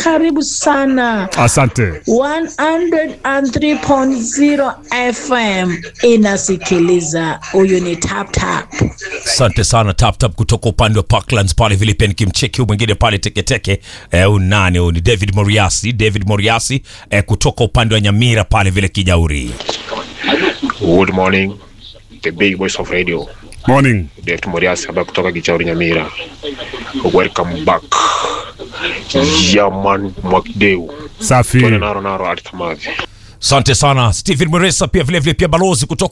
karibu sana. Asante. 103.0 FM inasikiliza. Huyu ni Tap Tap. Asante sana tap tap kutoka upande wa Parklands pale vile pia nikimcheki huyu mwingine pale teketeke eh, huyu nani huyu ni David Moriasi David Moriasi eh, kutoka upande wa Nyamira pale vile Kijauri. Good morning, the big voice of radio. Morning. David Morias hapa kutoka Kichauri Nyamira. Welcome back. Yaman Mwakideu. Safi. Tuna naro naro ati Kamavi. Asante sana Stephen Mweresa pia vile vile pia balozi kutoka